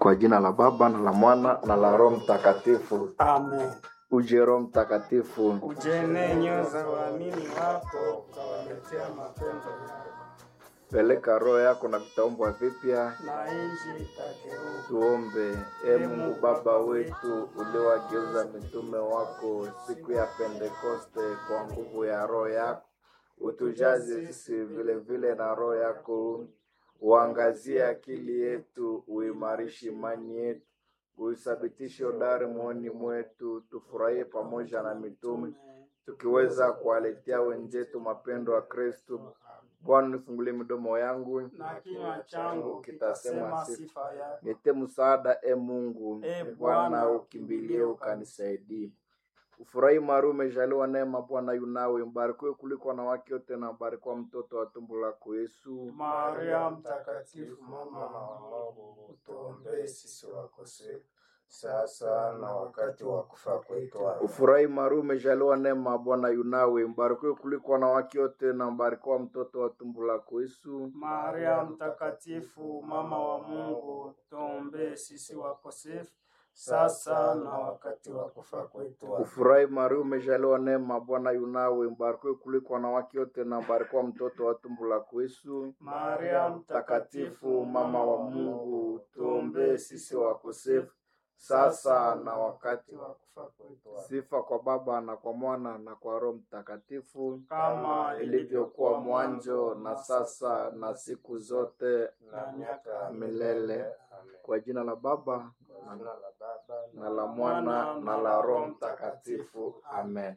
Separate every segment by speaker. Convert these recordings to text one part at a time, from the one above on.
Speaker 1: Kwa jina la Baba na la Mwana na la Roho Mtakatifu.
Speaker 2: Amen.
Speaker 1: Uje Roho Mtakatifu,
Speaker 2: Ujene nyoyo za waamini wako ukawaletea mapendo yako,
Speaker 1: peleka roho yako na vitaumbwa vipya.
Speaker 2: na nchi itageuka.
Speaker 1: Tuombe. E Mungu Baba wetu, uliowageuza mitume wako siku ya Pentekoste kwa nguvu ya roho yako, utujaze sisi vile vile na roho yako, uangazie akili yetu, uimarishe imani yetu, uithabitishe udari moyoni mwetu, tufurahie pamoja na mitume, tukiweza kuwaletea wenzetu mapendo ya Kristo. Bwana, nifungulie midomo yangu
Speaker 2: Na kinywa changu
Speaker 1: kitasema
Speaker 2: kitasema
Speaker 1: sifa
Speaker 2: sifa yako.
Speaker 1: Nite msaada e Mungu,
Speaker 2: E
Speaker 1: Bwana
Speaker 2: Bwana,
Speaker 1: ukimbilie ukanisaidie. Ufurahi mari umejaliwa neema, Bwana yunawe, mbarikiwe kuliko wanawake wote, na mbarikiwa mtoto wa tumbo lako Yesu.
Speaker 2: Maria Mtakatifu, mama wa Mungu, utuombee sisi wakosefu sasa na wakati wa kufa kwetu. Amen.
Speaker 1: Ufurahi mari umejaliwa neema, Bwana yunawe, mbarikiwe kuliko wanawake wote, na mbarikiwa mtoto wa tumbo lako Yesu.
Speaker 2: Maria Mtakatifu, mama wa Mungu, tuombee sisi wakosefu sasa na wakati wa kufa kwetu. Amen.
Speaker 1: Ufurahi mari umejaliwa neema, Bwana yunawe, mbarikiwe kuliko wanawake wote, na mbarikiwa mtoto wa tumbo lako Yesu.
Speaker 2: Maria
Speaker 1: Mtakatifu, mama wa Mungu, tuombee sisi wakosefu sasa na wakati
Speaker 2: wa kufa kwetu. Amen.
Speaker 1: Sifa kwa Baba na kwa Mwana na kwa Roho Mtakatifu,
Speaker 2: Kama
Speaker 1: ilivyokuwa mwanzo na sasa na siku zote
Speaker 2: na miaka ya
Speaker 1: milele.
Speaker 2: Amen.
Speaker 1: Kwa jina la Baba
Speaker 2: Kwa jina la Baba
Speaker 1: na la Mwana na la Roho Mtakatifu, amen.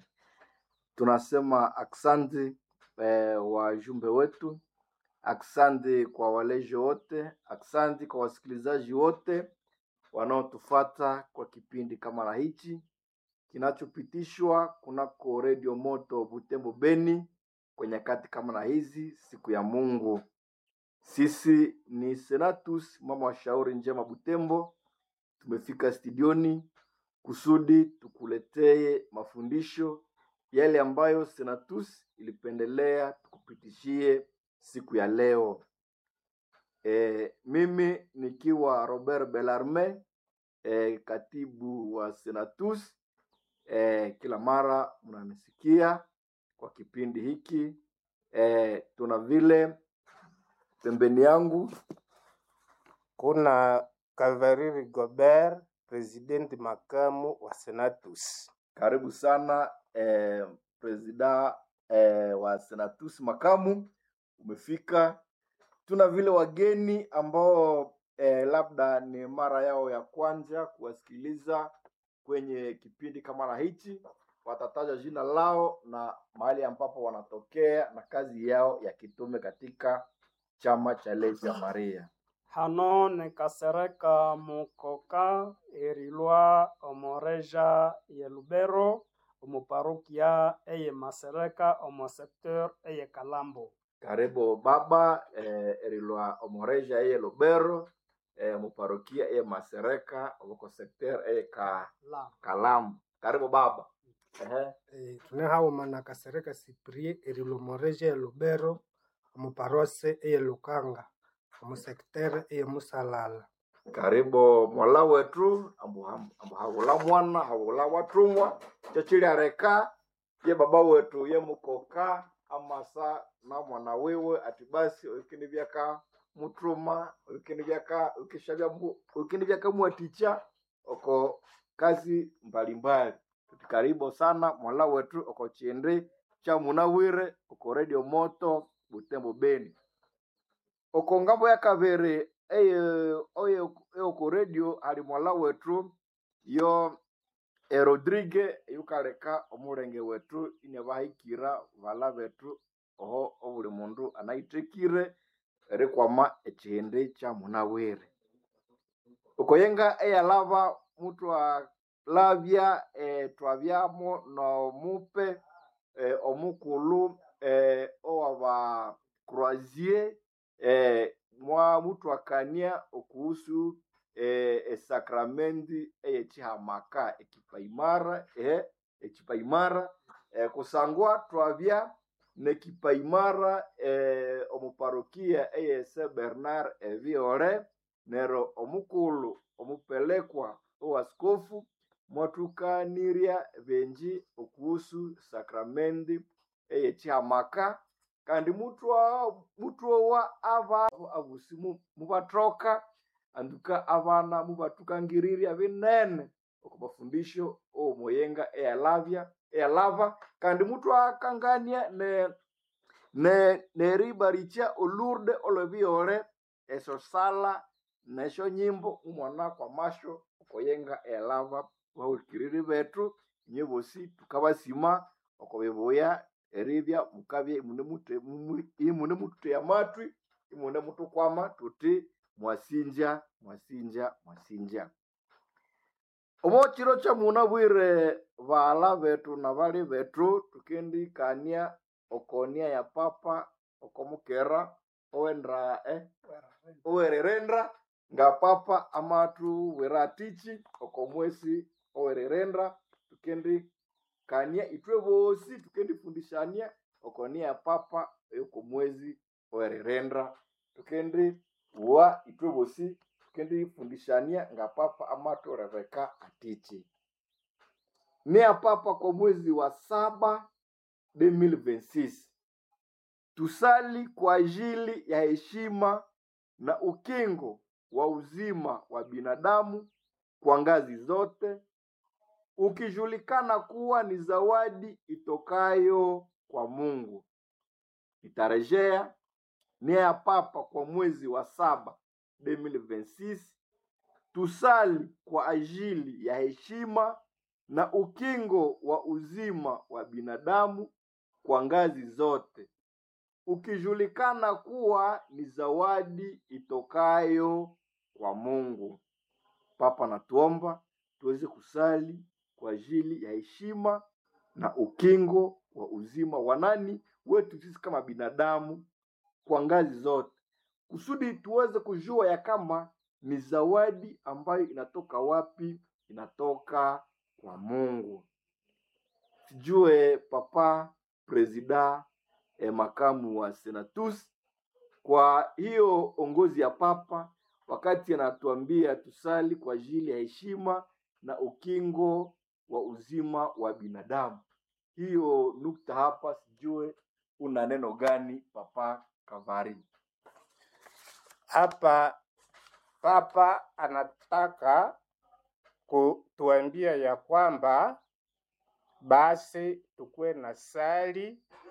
Speaker 1: Tunasema aksanti eh, wajumbe wetu, aksanti kwa walezi wote, aksanti kwa wasikilizaji wote wanaotufata kwa kipindi kama na hichi kinachopitishwa kunako redio moto Butembo Beni kwa nyakati kama na hizi, siku ya Mungu. Sisi ni Senatus mama wa shauri njema Butembo, tumefika studioni kusudi tukuletee mafundisho yale ambayo Senatus ilipendelea tukupitishie siku ya leo. E, mimi nikiwa Robert Bellarme e, katibu wa Senatus. E, kila mara mnanisikia kwa kipindi hiki e, tuna vile pembeni yangu
Speaker 3: kuna Kavariri Gobert, presidenti makamu wa Senatus.
Speaker 1: karibu sana eh, presida eh, wa senatus makamu umefika tuna vile wageni ambao eh, labda ni mara yao ya kwanza kuwasikiliza kwenye kipindi kama na hichi watataja jina lao na mahali ambapo wanatokea na kazi yao ya kitume katika chama cha Legia Maria
Speaker 2: hano nikasereka mukoka erilwa omoreja ye lubero omuparukia eye masereka omo secteur eye kalambo
Speaker 1: karibu baba eh, erilwa omoreja eye lobero eh, muparokia eye masereka oboko sekter eye ka
Speaker 2: la
Speaker 1: kalamu karibu baba Ehe.
Speaker 3: E, tunehauma na kasereka siprie erilomoreje e lubero omuparose eye lukanga omusektere eye musalala
Speaker 1: karibu mwala wetu ambu ambu haula mwana haula watumwa chochiliareka ye baba wetu ye mukoka amasa na mwana wiwe ati basi ukini vyaka mutuma ukini vyaka ukishavya mu- ukini vyaka mwaticha oko kazi mbalimbali tuti karibu sana mwala wetu oko chindi cha munawire oko radio moto butembo beni oko ngambo ya kavere eye oye oko radio ali mwala wetu yo e rodrigue yukaleka omulenge wetu ine bahikira vala betu oho obuli mundu anaitekire erikwama ekihindi kya munawire ukoyenga eyalava mutu alavya e, twavyamo nomupe e, omukulu e, owaba croisier e, mwa mutu akania okuhusu e, esakramenti eyechihamaka ekipaimara e, ekipaimara e, kusangwa twavya nekipaimara e, omuparokia eyese bernard eviole nero omukulu omupelekwa owaskofu mwathukanirya benji okuhusu sakramendi eyechihamaka kandi mutwa mutwowa aba abusi mu- mubathoka anduka abana mubathukangirirya binene oko mafundisho owomoyenga eyalavya eyalava kandi mutwakangania ne ne neribarikya olurde olwebyole esyo sala nesyo nyimbo umwana kwamasyo okoyenga eyalava bahulikiriri bethu inye bosi tukabasima oko bibuya eribya mukabya imunemuthe- mumu- imunemutheya amatwi imunemutukwama tuthi mwasinja mwasinja mwasinja omo kiro kyamunabwire baghala bethu na bali bethu tukendikania okonia ya papa okomukera owendra eh, owererenda nga papa amatubwira atichi okomwesi owererenda tukendikania itwe bosi tukendifundishania okonia ya papa eyokomwezi owererenda tukendiwa itwe bosi tukendifundishania nga papa amatu rebeka atichi nia papa kwa mwezi wa saba 2026 tusali kwa ajili ya heshima na ukingo wa uzima wa binadamu kwa ngazi zote ukijulikana kuwa ni zawadi itokayo kwa mungu itarejea nia ya papa kwa mwezi wa saba 2026 tusali kwa ajili ya heshima na ukingo wa uzima wa binadamu kwa ngazi zote ukijulikana kuwa ni zawadi itokayo kwa mungu papa natuomba tuweze kusali kwa ajili ya heshima na ukingo wa uzima wa nani wetu sisi kama binadamu kwa ngazi zote kusudi tuweze kujua ya kama ni zawadi ambayo inatoka wapi inatoka kwa mungu sijue papa presida eh, makamu wa senatus kwa hiyo ongozi ya papa wakati anatuambia tusali kwa ajili ya heshima na ukingo wa uzima wa binadamu hiyo nukta hapa sijue una neno gani papa kavari
Speaker 2: Hapa Papa anataka kutuambia ya kwamba basi tukuwe na sali